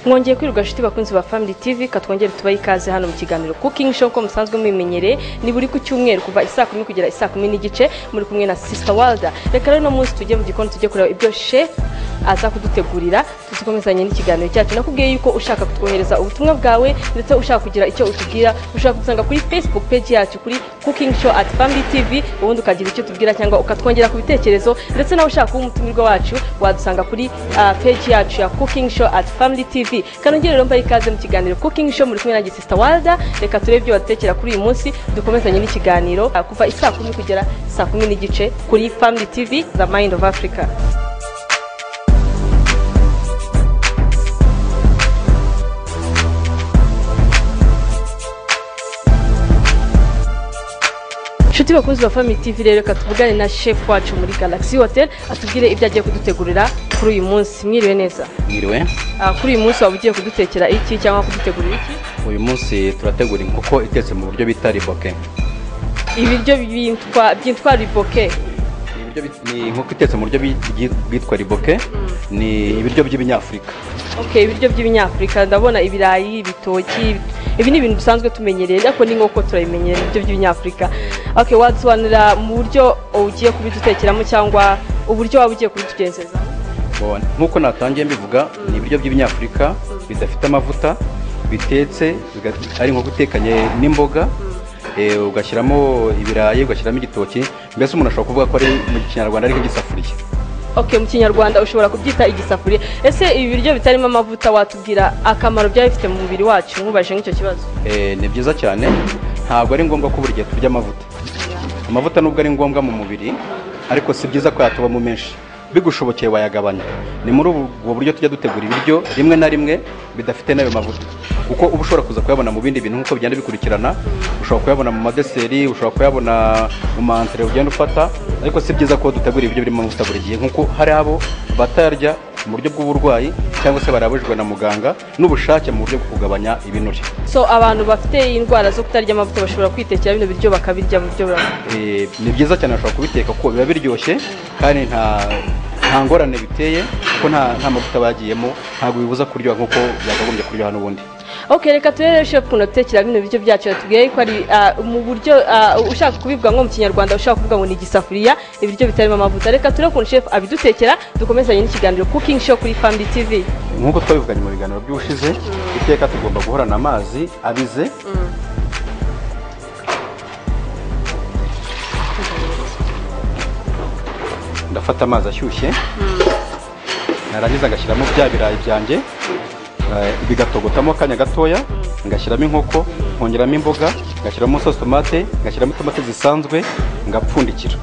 mwongeye kwirirwa shiti bakunzi ba family tv katwongere tubaye ikaze hano mu kiganiro cooking show ko musanzwe mubimenyereye ni buri ku cyumweru kuva isaa kumi kugera isaa kumi n'igice muri kumwe na sister walda reka rero uno munsi tujye mu gikoni tujye kureba ibyo chef aza kudutegurira tuzikomezanye n'ikiganiro cyacu nakubwiye yuko ushaka kutwohereza ubutumwa bwawe ndetse ushaka kugira icyo utubwira ushaka kudusanga kuri facebook page yacu kuri cooking show at family tv ubundi ukagira icyo tubwira cyangwa ukatwongera ku bitekerezo ndetse nawe ushaka kuba umutumirwa wacu wadusanga kuri ah, page yacu ya cooking show at family tv kanongere rero mbaye ikaze mu kiganiro cooking show muri kumwe na gisista walda reka turebe ibyo badutekera kuri uyu munsi dukomezanye n'ikiganiro ah, kuva isaa kumi kugera saa kumi n'igice kuri family tv the mind of africa nshuti bakunzi ba family tv rero reka tuvugane na chef wacu muri galaxy hotel atubwire ibyo agiye kudutegurira kuri uyu munsi mwiriwe neza mwiriwe Ah, kuri uyu munsi waba ugiye kudutekera iki cyangwa kudutegurira iki uyu munsi turategura inkoko itetse mu buryo bita riboke ibiryo byitwa byitwa riboke Ni ibiryo bit- ni inkoko itetse mu buryo bi- bwitwa riboke ni ibiryo by'ibanyafurika okay ibiryo by'ibanyafurika ndabona ibirayi ibitoki ibi ni ibintu dusanzwe tumenyereye ariko ni nk'uko turabimenyereye ibiryo by'ibanyafurika okay wadusobanurira mu buryo ugiye kubidutekeramo cyangwa uburyo waba ugiye kubitugenzezamo Bo- nk'uko natangiye mbivuga ni ibiryo by'ibanyafurika bidafite amavuta bitetse biga- ari inkoko itekanye n'imboga eh, ugashyiramo ibirayi ugashyiramo igitoki mbese umuntu ashobora kuvuga ko ari mu kinyarwanda ariko igisafuriya Okay, mu kinyarwanda ushobora kubyita igisafuriya ese ibi biryo bitarimo amavuta watubwira akamaro byaba bifite mu mubiri wacu nkubaje nk'icyo kibazo Eh, ni byiza cyane ntabwo ari ngombwa ko buri gihe turya amavuta amavuta nubwo ari ngombwa mu mubiri ariko si byiza ko yatubamo menshi bigushobokeye wayagabanya ni muri ubu ubwo buryo tujya dutegura ibiryo rimwe na rimwe bidafite n'ayo mavuta kuko uba ushobora kuza kuyabona mu bindi bintu nk'uko bigenda bikurikirana ushobora kuyabona mu madeseri ushobora kuyabona mu mansere ugenda ufata ariko si byiza ko dutegura ibiryo birimo amavuta buri gihe nk'uko hari abo batayarya mu buryo bw'uburwayi cyangwa se barabujijwe na muganga n'ubushake mu buryo bwo kugabanya ibinure so abantu bafite indwara zo kutarya amavuta bashobora kwitekera bino biryo bakabirya mu buryo burambye Eh, ni byiza cyane bashobora kubiteka kuko biba biryoshye kandi nta nta ngorane biteye kuko nta nta mavuta bagiyemo ntabwo bibuza kuryoha nk'uko byakagombye kuryoha n'ubundi okay reka turere chef ukuntu adutekera bino biryo byacu yatubwiye ko ari ah, mu buryo ah, ushaka kubivuga nko mu kinyarwanda ushaka kuvuga ngo ni igisafuriya ibiryo bitarimo amavuta reka turebe ukuntu chef abidutekera dukomezanye n'ikiganiro cooking show kuri family tv nk'uko twabivuganye mu biganiro by'ubushize iteka tugomba guhorana amazi abize ndafata amazi ashyushye narangiza ngashyiramo bya birayi byanjye eh, bigatogotamo akanya gatoya ngashyiramo inkoko nkongeramo imboga ngashyiramo sosi tomate ngashyiramo tomate zisanzwe ngapfundikira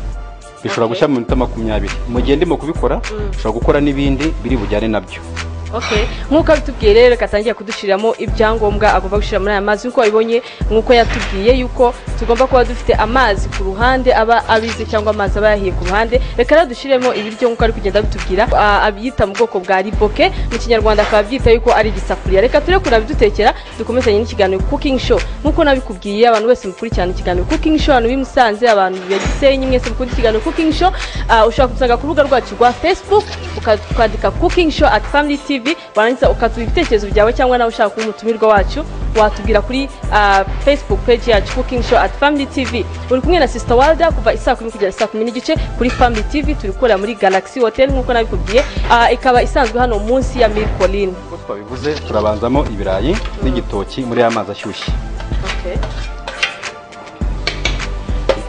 bishobora gushya mu minota makumyabiri mu gihe ndimo kubikora ushobora gukora n'ibindi biri bujyane nabyo Okay. nk'uko abitubwiye rero reka atangiye kudushyiriramo ibyangombwa agomba gushyira muri aya mazi nk'uko wabibonye nk'uko yatubwiye yuko tugomba kuba dufite amazi ku ruhande aba abize cyangwa amazi aba yahiye ku ruhande reka rero dushyiremo ibiryo nk'uko ari kugenda abitubwira Ah, abyita mu bwoko bwa riboke mu kinyarwanda akaba abyita yuko ari igisafuriya reka ture kunabidutekera dukomezanye n'ikiganiro cooking show nk'uko nabikubwiye abantu bose mukurikirana ikiganiro cooking show abantu b'i Musanze abantu ya Gisenyi mwese mukunda ikiganiro cooking show Ah, ushobora kudusanga ku rubuga rwacu rwa facebook uka- ukandika cooking show at family tv warangiza ukatuba ibitekerezo byawe cyangwa nawe ushaka kuba umutumirwa wacu watubwira kuri ah, facebook page yacu cooking show at family tv uri kumwe na sister walda kuva isaa kumi kugera saa kumi n'igice kuri family tv turi gukorera muri galaxy hotel nk'uko nabikubwiye Ah, ikaba isanzwe hano munsi ya mirikoline uko twabivuze turabanzamo ibirayi n'igitoki muri ya mazi ashyushye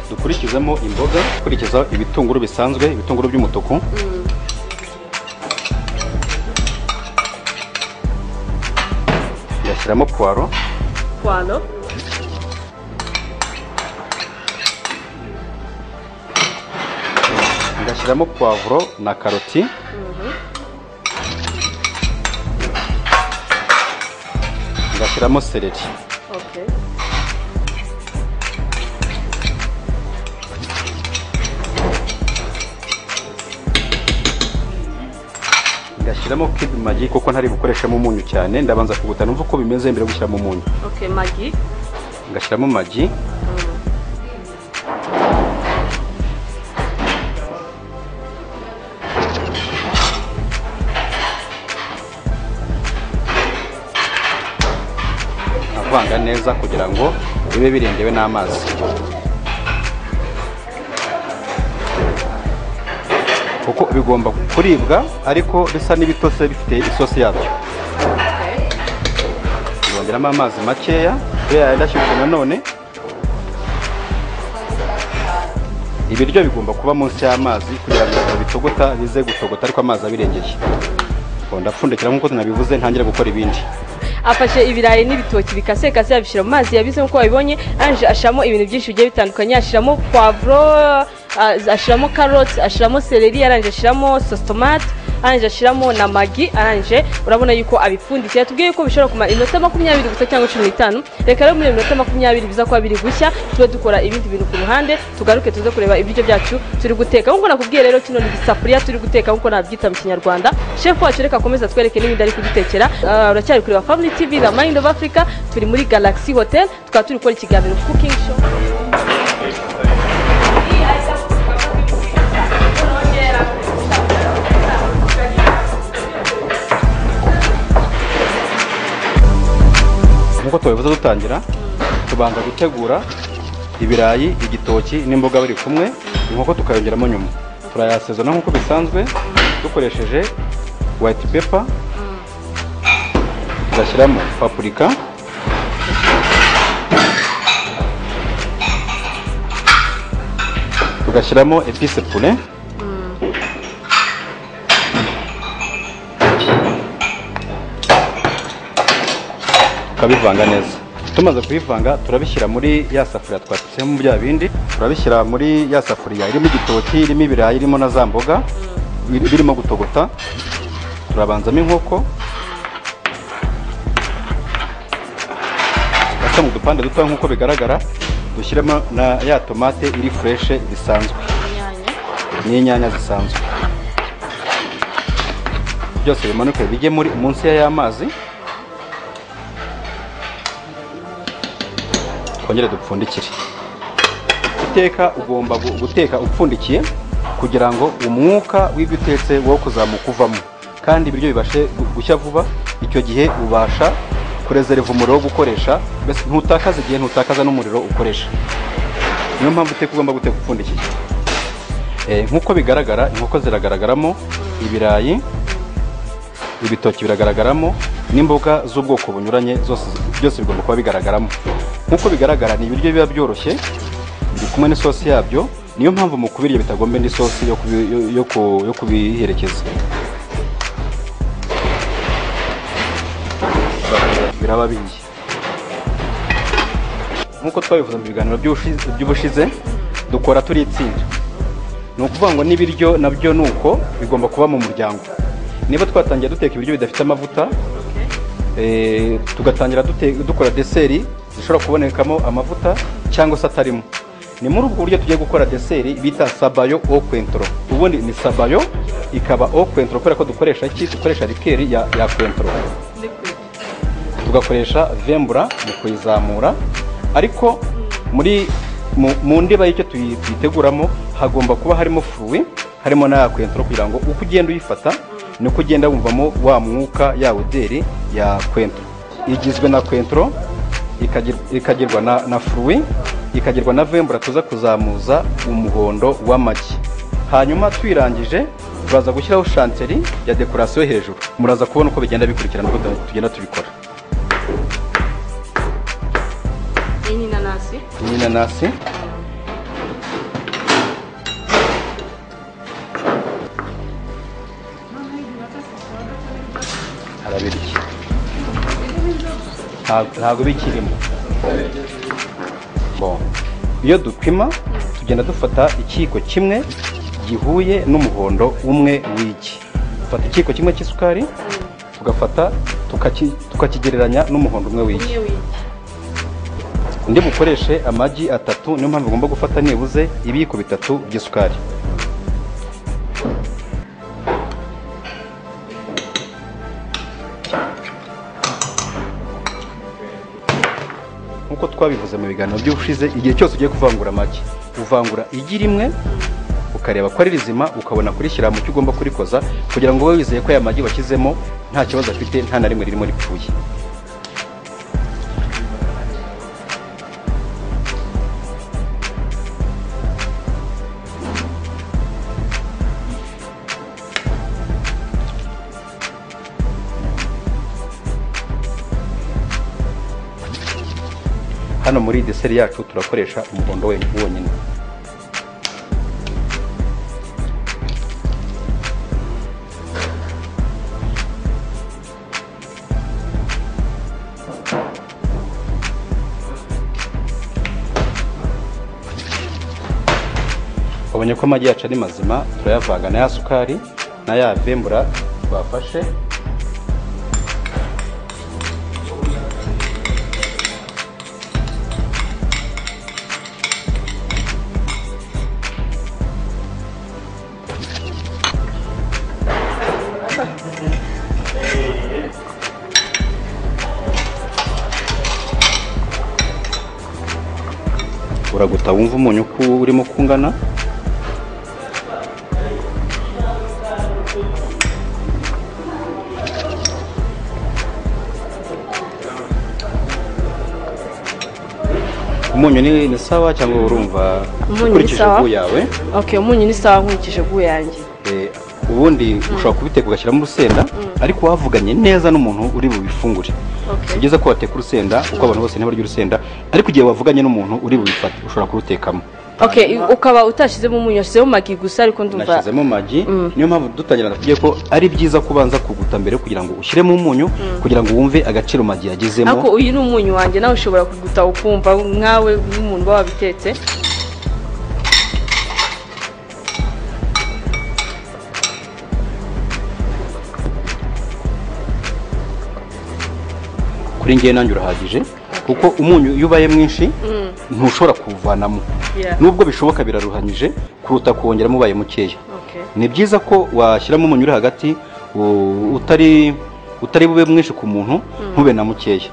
dukurikizamo imboga dukurikizaho ibitunguru bisanzwe ibitunguru by'umutuku ngashyiramo puwaro kwano ngashyiramo puwavuro na karoti ngashyiramo seleri ngashyiramo kid magi kuko ntari bukoreshamo umunyu cyane ndabanza kuguta numva uko bimeze mbere yo gushyiramo umunyu magi ngashyiramo magi kuvanga neza kugira ngo bibe birengewe n'amazi kuko bigomba kuribwa ariko bisa n'ibitose bifite isosi yabyo bongeramo amazi makeya kubera yenda ashyushye nanone ibiryo bigomba kuba munsi y'amazi kugira ngo bitogota bize gutogota ariko amazi abirengeye Ngo ndapfundikira nk'uko nabivuze ntangire gukora ibindi afashe ibirayi n'ibitoki bikasekase yabishyira mu mazi yabize nk'uko wabibonye ange ashiramo ibintu byinshi bigiye bitandukanye ashiramo puwavuro ah, ashiramo karoti ashiramo seleri arangije ashiramo sositomate arangije ashiramo na magi arangije urabona yuko abipfundikiye tubwiye ko bishobora kumara iminota makumyabiri gusa cyangwa cumi n'itanu reka rero muri iyo minota makumyabiri biza kuba biri gushya tube dukora ibindi bintu ku ruhande tugaruke tuze kureba ibiryo byacu turi guteka nk'uko nakubwiye rero kino ni igisafuriya turi guteka nk'uko nabyita mu kinyarwanda shefu wacu reka akomeze atwereke n'ibindi ari kudutekera Ah, uracyari kureba family tv the mind of africa turi muri galaxy hotel tukaba turi gukora ikiganiro cooking show nk'uko tubivuze dutangira tubanza gutegura ibirayi igitoki n'imboga biri kumwe inkoko tukayongeramo nyuma turayasezana nk'uko bisanzwe dukoresheje white paper tugashyiramo papurika tugashyiramo epice pure tukabivanga neza tumaze kubivanga turabishyira muri ya safuriya twatetsemo bya bindi turabishyira muri ya safuriya irimo igitoki irimo ibirayi irimo na za mboga biri- birimo gutogota turabanzamo inkoko gasa mu dupande duto nk'uko bigaragara dushyiremo na ya tomate iri fureshe bisanzwe n'inyanya zisanzwe byose bimanuke bijye muri munsi ya ya mazi twongere dupfundikire iteka ugomba gu- guteka upfundikiye kugira ngo umwuka w'ibyo utetse wo kuzamuka uvamo kandi ibiryo bibashe gu- gushya vuba icyo gihe ubasha kurezereva umuriro wo gukoresha mbese ntutakaze igihe ntutakaza n'umuriro ukoresha niyo mpamvu uteka ugomba guteka upfundikiye Eh, nk'uko bigaragara inkoko ziragaragaramo ibirayi ibitoki biragaragaramo n'imboga z'ubwoko bunyuranye zose byose bigomba kuba bigaragaramo nk'uko bigaragara ni ibiryo biba byoroshye biri kumwe n'isosi yabyo niyo mpamvu mu kubirya bitagomba indi sosi yo kubi- yo- yo ku- yo kubiherekeza biraba bihiye nk'uko twabivuze mu biganiro by'ubushi- by'ubushize dukora turi itsinda ni ukuvuga ngo n'ibiryo nabyo ni uko bigomba kuba mu muryango niba twatangiye duteka ibiryo bidafite amavuta eh, tugatangira dute- dukora deseri zishobora kubonekamo amavuta cyangwa se atarimo ni muri ubwo buryo tugiye gukora deseri bita sabayo o kwentro ubundi ni sabayo ikaba o kwentro kubera ko dukoresha iki dukoresha rikeri ya, ya kwentro tugakoresha vembura mu kuyizamura ariko muri mu, mu ndiba y'icyo tuyi- tuyiteguramo hagomba kuba harimo furuwi harimo na kwentro kugira ngo uko ugenda uyifata niko ugenda wumvamo wa mwuka ya oderi ya kwentro igizwe na kwentro ikagir- ikagirwa na, na furuwi ikagirwa na vembura tuza kuzamuza umuhondo w'amagi hanyuma twirangije turaza gushyiraho shanteri ya dekorasiyo hejuru muraza kubona uko bigenda bikurikirana uko tugenda tubikora iyi ni inanasi iyi nanasi harabirya Nta- ntabwo bikirimo Bon. iyo dupima tugenda dufata ikiyiko kimwe gihuye n'umuhondo umwe w'igi dufata ikiyiko kimwe cy'isukari tugafata tukaki- tukakigereranya n'umuhondo umwe w'igi umwe w'igi undi mukoreshe amagi atatu niyo mpamvu ugomba gufata nibuze ibiyiko bitatu by'isukari nk'uko twabivuze mu biganiro by'ubushize igihe cyose ugiye kuvangura amagi uvangura igi rimwe ukareba ko ari rizima ukabona kurishyira mu cyo ugomba kurikoza kugira ngo ube wizeye ko aya magi washyizemo nta kibazo afite nta na rimwe ririmo ripfuye hano muri deseri yacu turakoresha umuhondo we- wonyine babonye ko amagi yacu ari mazima turayavanga na ya sukari na ya vembura bafashe uraguta wumva umunyu uko urimo kungana umunyu ni ni sawa cyangwa urumva Umunyu ni ukurikije sawa. ubwo yawe okay umunyu ni sawa nkurikije bw'uwo yanjye Eh, ubundi ushobora kubiteka ugashyiramo urusenda ariko wavuganye neza n'umuntu uri bubifungure Okay. si byiza ko wateka urusenda kuko abantu bose ntibarya urusenda ariko igihe wavuganye n'umuntu uri bubifate ushobora kurutekamo okay ukaba utashyizemo umunyu washyizemo magi gusa ariko ndumva nashyizemo amagi niyo mpamvu dutangira nakubwiye ko ari byiza kubanza kuguta mbere kugira ngo ushyiremo umunyu kugira ngo wumve agaciro magi yagezemo ariko uyu ni umunyu wanjye nawe ushobora kuguta ukumva nkawe nk'umuntu uba wabitetse kuri ngewe nanjye urahagije kuko umunyu iyo ubaye mwinshi ntushobora kuwuvanamo Yeah. nubwo bishoboka biraruhanyije kuruta kuwongeramo ubaye mukeya okay ni byiza ko washyiramo umunyu uri hagati u- utari utari bube mwinshi ku muntu ntube na mukeya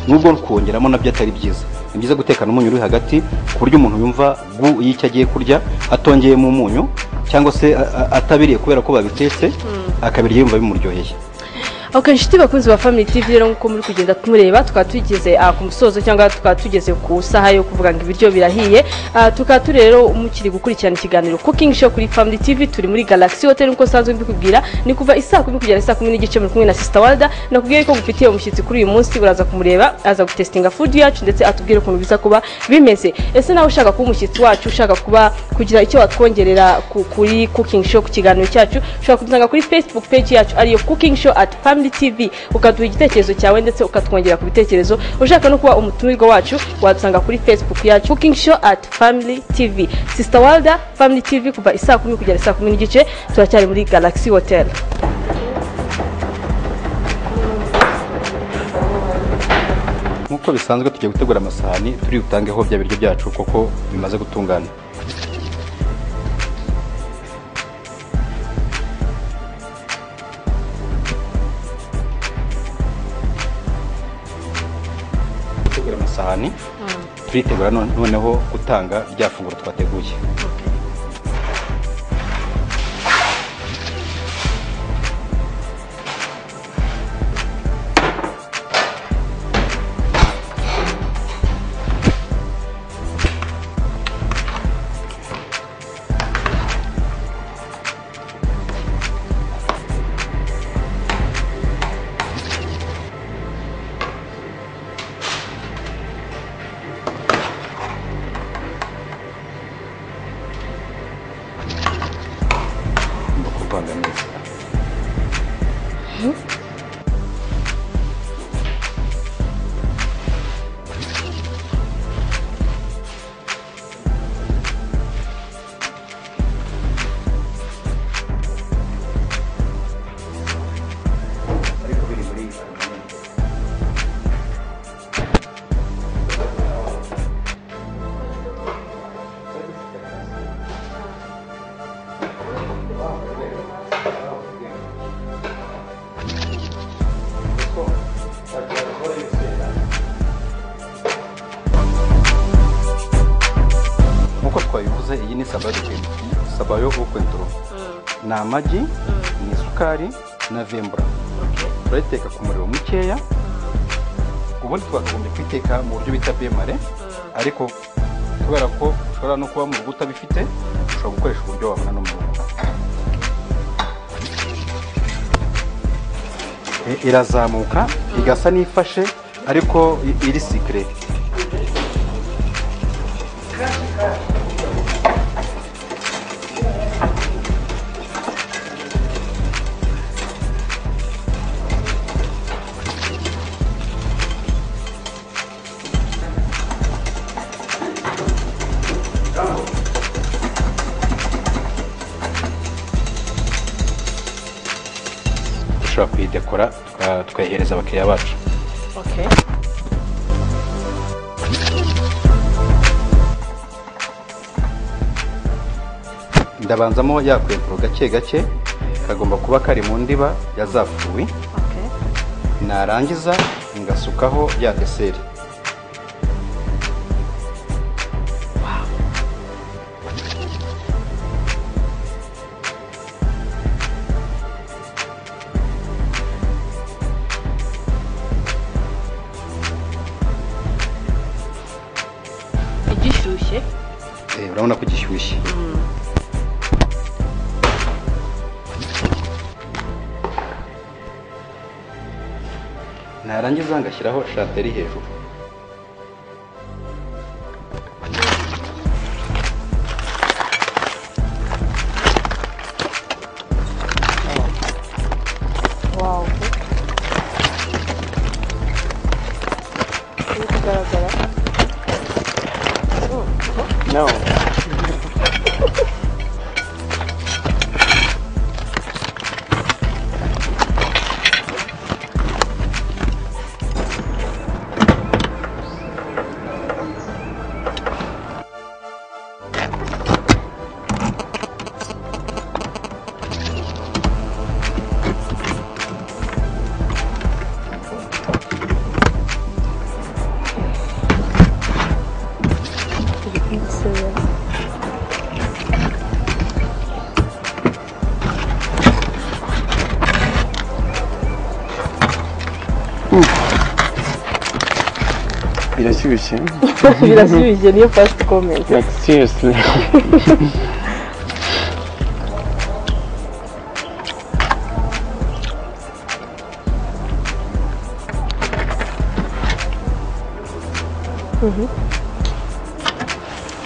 nubwo kuwongeramo nabyo atari byiza ni byiza gutekana umunyu uri hagati ku buryo umuntu yumva gu y'icyo agiye kurya atongeyemo umunyu cyangwa se a- a- atabiriye kubera ko babitetse akabirya yumva bimuryoheye Ok inshuti bakunzi ba Family TV rero nkuko muri kugenda tumureba tukaba tugeze ah, ku musozo cyangwa tukaba tugeze ku saha yo kuvuga ngo ibiryo birahiye Ah, tukaba turi rero mukiri gukurikirana ikiganiro Cooking Show kuri Family TV turi muri Galaxy Hotel nkuko sanzwe mbikubwira ni kuva isaa kumi kugera saa kumi n'igice muri kumwe na Sister Walda nakubwiye ko gufitiye umushyitsi kuri uyu munsi uraza kumureba aza gutestinga food yacu ndetse atubwire ukuntu biza kuba bimeze ese nawe ushaka kuba umushyitsi wacu ushaka kuba kugira icyo watwongerera ku- kuri cooking show ku kiganiro cyacu ushobora kudusanga kuri facebook page yacu ariyo cooking show at family tv ukaduha igitekerezo cyawe ndetse ukatwongera ku bitekerezo ushaka no kuba umutumirwa wacu wadusanga kuri facebook yacu cooking show at family tv sister walda family tv kuva isaa kumi kugera saa kumi n'igice turacyari muri galaxy hotel nk'uko bisanzwe tugiye gutegura amasahani turi butangeho bya biryo byacu kuko bimaze gutungana gutegura amasahani turitegura none- noneho gutanga rya funguro twateguye ngomba kuvanga neza nk'uko twabivuze iyi ni sabayo de- sabayo yo kwenturo ni amagi ni isukari na vembura turayiteka ku muriro mukeya ubundi twakagombye kuyiteka mu buryo bita bemare ariko kubera ko ushobora no kuba mu rugo utabifite ushobora gukoresha uburyo wabona no mu rugo I- irazamuka igasa n'ifashe ariko i- iri sikire dushobora kuyidekora tuka- tukayihereza abakiriya bacu Okay. ndabanzamo yakwevuro gake gake kagomba kuba kari mu ndiba ya za fuwi Okay. narangiza ngasukaho ya deseri Igishyushye. Eh, urabona ko gishyushye narangiza ngashyiraho shanteri hejuru Wow. Iri kugaragara. no. Birashyushye Birashyushye niyo first comment. like seriously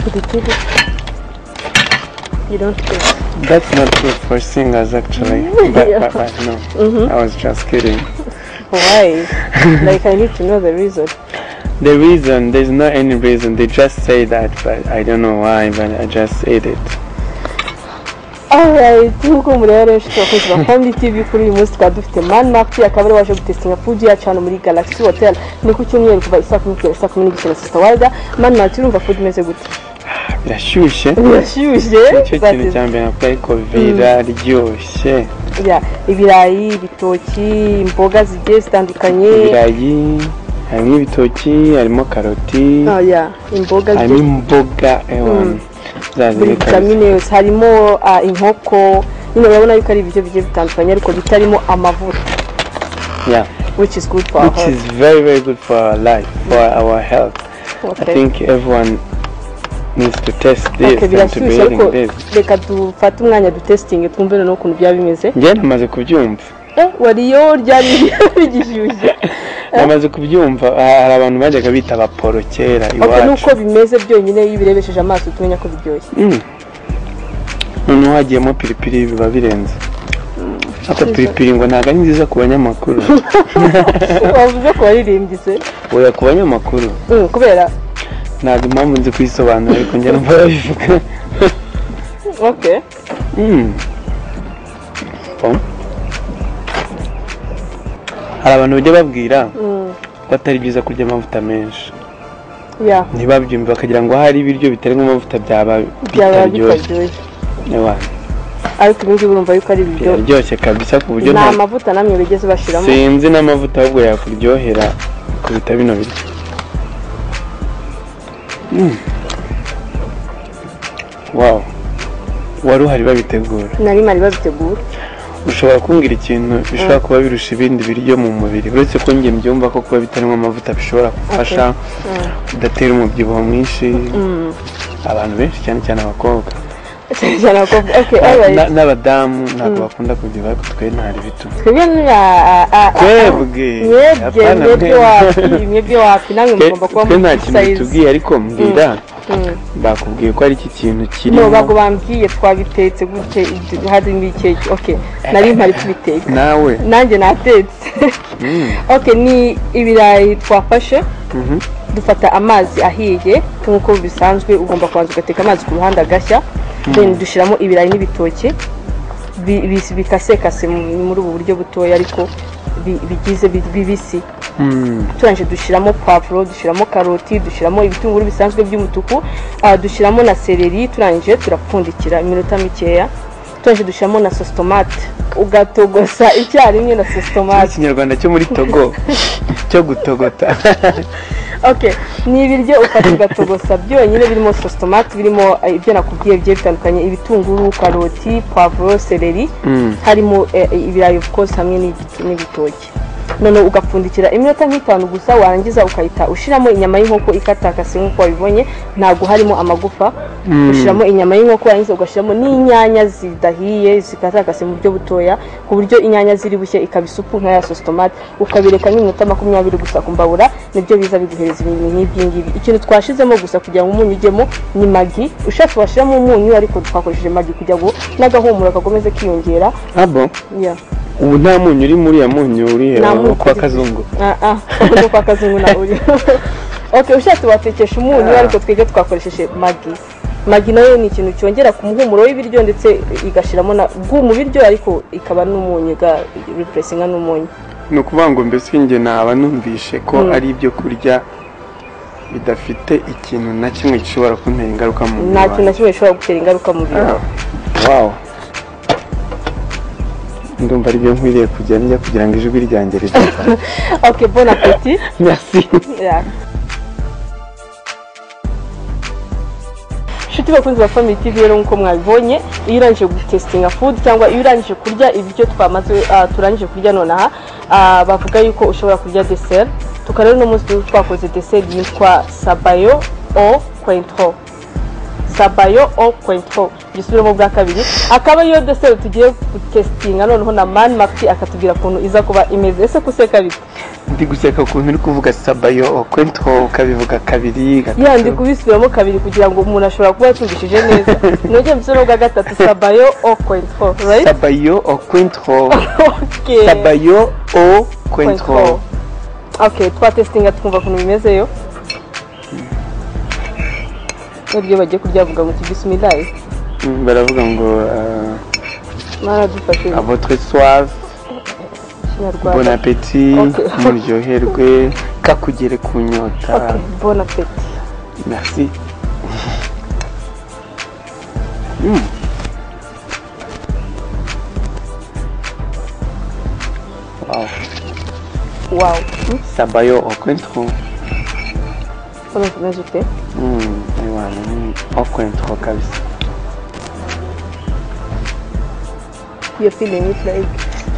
Pilipili. You don't care. that's not good for singers actually but, but, but no I was just kidding Why? like I need to know the reason. the reason there's not any reason they just say that but I don't know why but I just ate it Alright, nk'uko mureba rero inshuti abakunzi ba Family TV kuri uyu munsi twaba dufite Man Market akaba ari waje gutesitinga Fuji yacu hano muri Galaxy Hotel ni ku cyumweru kuva isaa kumi kugera saa kumi n'igice na Sister Warda Man Market urumva Fuji imeze gute birashyushye birashyushye nicyo that kintu is- cya mbere nakora ariko biraryoshye yeah, ibirayi ibitoki imboga zigiye zitandukanye ibirayi harimo ibitoki harimo karoti Ah, yeah, imboga harimo zigiye- imboga ewa za buri ziri kabisa vitamine yose harimo ah, inkoko nyine urabona yuko ari ibiryo bigiye bitandukanye ariko bitarimo amavuta yeah which is good for our which is very very good for our life for our health health. I Okay. think everyone needs to test this Okay, and to be birashyushye eating ariko this reka dufate umwanya dutesitinge twumve noneho ukuntu byaba bimeze njye namaze kubyumva Eh, wariyo ryari bigishyushye namaze kubyumva ah, hari abantu bajyaga bita abaporo kera okay iwacu nuko bimeze byonyine iyo ubirebesheje amaso uhita umenya ko biryoshye Mm. noneho hagiyemo piripiri biba birenze ariko piripiri ngo ntabwo ari nziza ku banyamakuru wavuze ko waririmbye se oya ku banyamakuru Mm, kubera ntabwo impamvu nzi kuyisobanura ariko njye numva babivuga okay Mm. Oh. hari abantu bajya babwira Mm, ko atari byiza kurya amavuta menshi yeah ntibabyumve bakagira ngo hari ibiryo bitarimo amavuta byaba byaba bitaryoshye bitaryoshye Ewa, ariko ibi ngibi urumva yuko ari ibiryo biraryoshye kabisa ku buryo nta nta amavuta namwe bigeze bashyiramo sinzi n'amavuta ahubwo yakuryohera kuruta bino biryo Mm. wow wari uhari babitegura nari mari babitegura ushobora kumbwira ikintu bishobora kuba birusha ibindi biryo mu mubiri uretse ko njye mbyumva ko kuba bitarimo amavuta bishobora gufasha kudatera umubyibuho mwinshi abantu benshi cyane cyane abakobwa cyane abakobwa okay alright Na- n'abadamu ntabwo bakunda kubyibuha ariko twe ntari bito twebwe ni a- a- a- a- twebwe mwebwe apana mwebwe mwe- wapi mwebwe wapi namwe twe mugomba kuba twe nta muri kintu sayizi bitubwiye ariko mbwira bakubwiye ko ari iki kintu kirimo ntabwo bambwiye twabitetse gute ibyo- harimo ikeke okay nari mpari kubiteka nawe nanjye natetse Mm. okay ni ibirayi twafashe Mhm. dufata amazi ahiye nk'uko bisanzwe ugomba kubanza ugateka amazi ku ruhande agashya then dushyiramo ibirayi n'ibitoki bi- bi- bikasekase mu- muri ubu buryo butoya ariko bi- bigize bi- bibisi turangije dushyiramo pavuro dushyiramo karoti dushyiramo ibitunguru bisanzwe by'umutuku ah, dushyiramo na seleri turangije turapfundikira iminota mikeya turangije dushyiramo na sositomate ugatogosa icyarimwe na sositomate ikinyarwanda cyo muri togo cyo gutogota okay ni ibiryo ufata ugatogosa byonyine birimo sositomate birimo eh, ibyo nakubwiye bigiye bitandukanye ibitunguru karoti pavuro seleri Mm. harimo eh, ibirayi of course hamwe n'igi- n'ibitoki noneho ugapfundikira iminota nk'itanu gusa warangiza ukahita ushyiramo inyama y'inkoko ikatakase nk'uko wabibonye ntabwo harimo amagufa ushyiramo inyama y'inkoko warangiza ugashyiramo n'inyanya zidahiye zikatakase mu buryo butoya ku buryo inyanya ziri bushye ikaba isupu nka ya sositomate ukabireka nk'iminota makumyabiri gusa ku mbabura nibyo biza biguhereza ibintu nk'ibyo ngibi ikintu twashyizemo gusa kugira ngo umunyu ujyemo ni magi ushatse washyiramo umunyu ariko twakoresheje magi kugira ngo n'agahumuro kakomeze kiyongera abo Yeah. ubu nta munyu uri muri ya munyu uri Nta eh, munyu kwa uri. kazungu Ah, ah, no kwa kazungu na uri okay ushatse watekesha umunyu ariko twebwe twakoresheje magi magi nayo ni ikintu cyongera ku muhumuro w'ibiryo ndetse igashyiramo na bwu mu biryo ariko ikaba n'umunyu ga repuresinga n'umunyu ni ukuvuga ngo mbese njye naba numvishe ko Mm. ari ibyo kurya bidafite ikintu na kimwe gishobora kuntera ingaruka mu mubiri nta kintu na wanjye. kimwe gishobora gutera ingaruka mu biryo Ah, wow ndumva ari byo nkwiriye kujya njya kugira ngo ijwi ryanjye rizava okay bon appetit merci Yeah. inshuti bakunzi ba family tv rero nk'uko mwabibonye iyo urangije gutesitinga food cyangwa iyo urangije kurya ibiryo twamaze ah, turangije kurya nonaha ah, bavuga yuko ushobora kurya deseri tukaba rero uno munsi turi twakoze deseri yitwa sabayo o kwentro sabayo o kwentro gisubiramo bwa kabiri akaba ariyo deseri tugiye gutesitinga noneho na mani mapi akatubwira ukuntu iza kuba imeze ese kuseka bite ndi guseka ukuntu uri kuvuga sabayo okwento ukabivuga kabiri ya ndi gatatu kubisubiramo kabiri kugira ngo umuntu ashobora kuba yacungishije neza nongeye mbisubiremo bwa gatatu sabayo o kwentro right sabayo okwento okay sabayo okwento okay twatesitinga twumva ukuntu bimezeyo n'iryo bagiye kuryavuga ngo tubisimilaye baravuga ngo ah, mwaradufashe a votre soif bon ikinyarwanda appetit Okay. muryoherwe kakugere ku nyota okay bon appetit merci Mm. Wow. wow sabayo okwento hano tumeze ute Mm, aywana ni okwento kabisa iyo feeling is like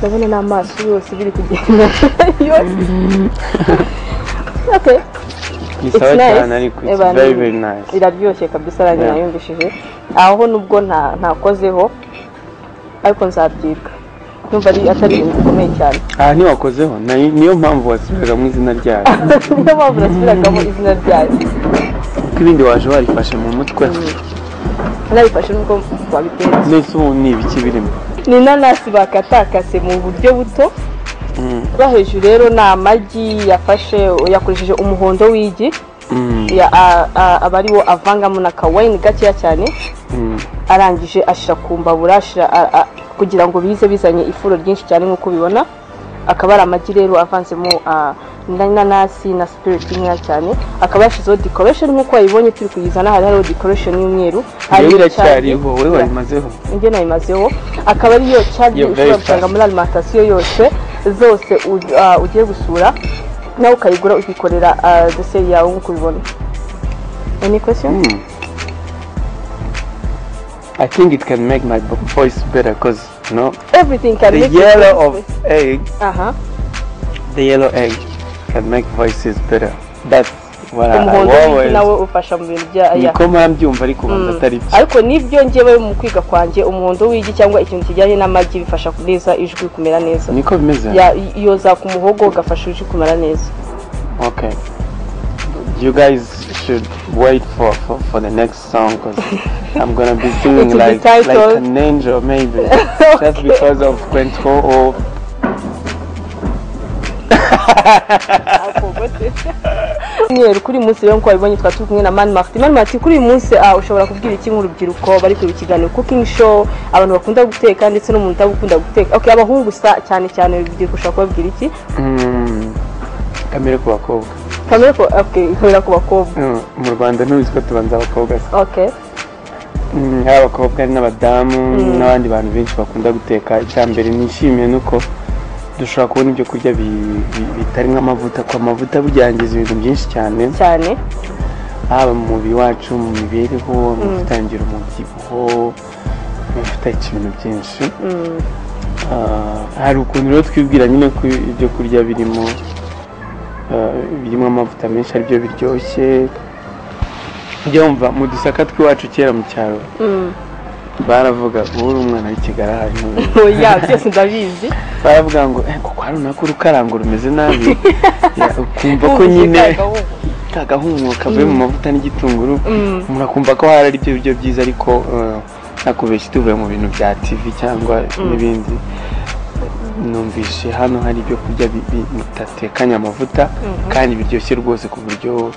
ndabona n'amaso yose biri kugenda okay ni It's sawa nice. cyane ariko it's Abantu- very very nice iraryoshye kabisa ranjye Yeah. nayumvishije aho nubwo nta- ntakozeho ariko nzabyiga numva ari atari ibintu bikomeye cyane aha ntiwakozeho nayo- niyo mpamvu wasubiraga mu izina ryayo niyo mpamvu nasubiragamo izina ryayo kuko ibindi waje warifashe mu mutwe narabifashe nubwo babitetse nese ubu ni ibiki birimo ni inanasi bakatakase mu buryo buto Mm, rwa hejuru rero ni amagi yafashe yakoresheje umuhondo w'igi mm, ya- a- a- aba ariwo avangamo na kawayini gakeya cyane mm. arangije ashyira ku mbabura ashyira- a- a- kugira ngo bize bizanye ifuro ryinshi cyane nk'uko ubibona akaba ari amagi rero avanzemo ah, na inanasi na sipiriti nkeya cyane akaba yashyizeho dekoresheni nk'uko wayibonye turi kuyizana hari hariho dekoresheni y'umweru Iyo hariho iracyariho icyari- wowe wayimazeho njye nabimazeho akaba ariyo cadi You're very ushobora gusanga fast. muri alimantasiyo yose zose u- ah, ugiye gusura nawe ukayigura ukikorera ah, deseri yawe nk'uko ubibona any question Mm. I think it can make my bo- voice better because you know everything can the make you yellow of taste- egg aha the yellow egg can make voices better that's what I umuhondo w'igi always nawe ufasha mu bintu bya ya niko mpora mbyumva ariko ubanza atari byo ariko nibyo njyewe mu kwiga kwanjye umuhondo w'igi cyangwa ikintu kijyanye n'amagi bifasha kuneza ijwi kumera neza niko bimeze Ya- yoza ku muhogo ugafasha ijwi kumera neza Okay. You guys should wait for, for, for the next song because I'm gonna be singing It will be like, like titled- an angel maybe. Just because of Quento or Nyeri kuri uyu munsi rero nk'uko wabibonye twari turi kumwe na Mani Martin Mani Martin kuri uyu munsi ah, ushobora kubwira iki nk'urubyiruko bari kureba ikiganiro cooking show abantu bakunda guteka ndetse n'umuntu utabukunda guteka okay abahungu sa cyane cyane urubyiruko ushobora kubabwira iki Mm, kamere ku bakobwa kamere ko okay ikorera ku bakobwa Mm, mu rwanda ntubizi ko tubanza abakobwa se okay Mm, ari abakobwa ari n'abadamu n'abandi bantu benshi bakunda guteka icya mbere nishimiye nuko dushobora kubona ibyo kurya bi- bi- bitari nk'amavuta kuko amavuta buryangiza ibintu byinshi cyane cyane haba mu mubiri wacu mu mibereho mu gutangira umubyibuho mu gutakira ibintu byinshi Mm. Ah, hari ukuntu rero twibwira nyine ko ibyo kurya birimo ah, birimo amavuta menshi aribyo biryoshye ujya wumva mu dusaka tw'iwacu kera mu cyaro Mm. baravuga ubu uri umwana w'ikigara hano oya byose ndabizi baravuga ngo "Eh, kuko hari runaka urukarango rumeze nabi Ya, ukumva ko nyine ka gahumuro kavuye mu mavuta n'igitunguru Mm. umuntu akumva ko hari ari byo biryo byiza ariko eh, ntakubeshye tuvuye mu bintu bya tv cyangwa n'ibindi numvise hano hari ibyo kurya bi- bi- bidatekanye amavuta kandi biryoshye rwose ku buryo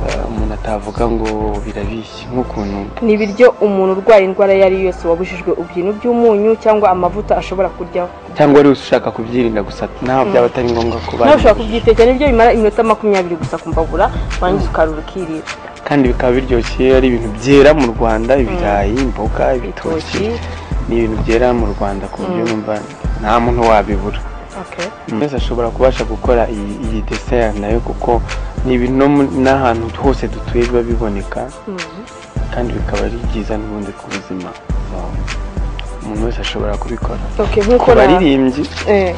eh, umuntu atavuga ngo birabishye nk'ukuntu ni ibiryo umuntu urwaye indwara iyo ari yo yose wabujijwe ibyintu by'umunyu cyangwa amavuta ashobora kuryaho cyangwa ari ushaka kubyirinda gusa ntabwo byaba atari ngombwa kuba nawe ushobora kubyitekera ibyo bimara iminota makumyabiri gusa ku mbabura warangiza ukarura ukirira kandi bikaba biryoshye ari ibintu byera mu rwanda ibirayi imboga ibitoki ni ibintu byera mu rwanda ku buryo numva nta muntu wabibura Okay. umuntu wese ashobora kubasha gukora iyi iyi desera nayo kuko ni ibintu no mu- n'ahantu hose dutuye biba biboneka kandi bikaba ari byiza n'ubundi ku buzima bwawe. umuntu wese ashobora kubikora Okay, nk'uko ku na- baririmbyi eh,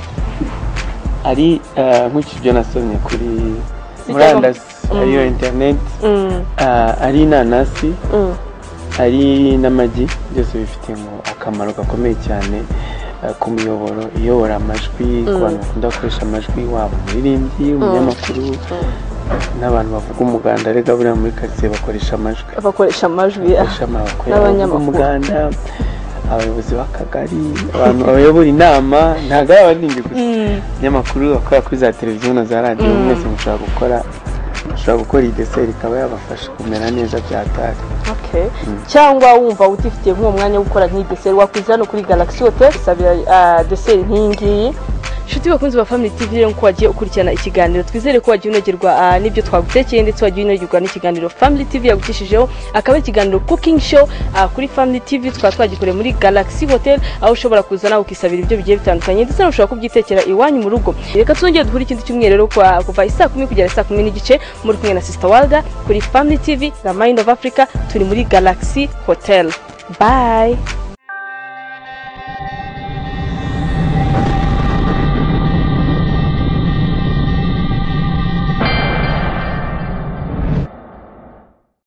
ari eh, nk'iki byo nasomye kuri Sitasiyo. murandasi ariyo interineti mm, ah, ari inanasi mm, ari n'amagi byose bifitemo akamaro gakomeye cyane eh, ku miyoboro iyobora amajwi ku bantu bakunda gukoresha amajwi waba umuririmbyi umunyamakuru n'abantu bavuga umuganda rega buriya muri karitsiye bakoresha amajwi bakoresha amajwi ah, bakoresha amakuru bavuga n'abanyamakuru. umuganda abayobozi b'akagari abantu bayobora inama ntabwo ari abaririmbyi gusa abanyamakuru bakora kuri za televiziyo na za radiyo mwese mushobora gukora mushobora gukora iyi deseri ikaba yabafasha kumera neza byatari okay. cyangwa wumva utifitiye nk'uwo mwanya wo gukora nk'iyi deseri wakwiza hano kuri galaxy hotel gusabira ah, deseri nk'iyi ngiyi inshuti bakunzi ba family tv rero ko wagiye ukurikirana ikiganiro twizere ko wagiye unogerwa ah, n'ibyo twagutekeye ndetse wagiye unogerwa n'ikiganiro family tv yagucishijeho akaba ari ikiganiro cooking show ah, kuri family tv tukaba twagikoreye muri galaxy hotel aho ushobora kuza nawe ukisabira ibyo bigiye bitandukanye ndetse nawe ushobora kubyitekera iwanyu mu rugo reka tuzongere duhure ikindi cyumweru rero kwa- kuva isaa kumi kugera saa kumi n'igice muri kumwe na sister walda kuri family tv na mind of africa turi muri galaxy hotel bye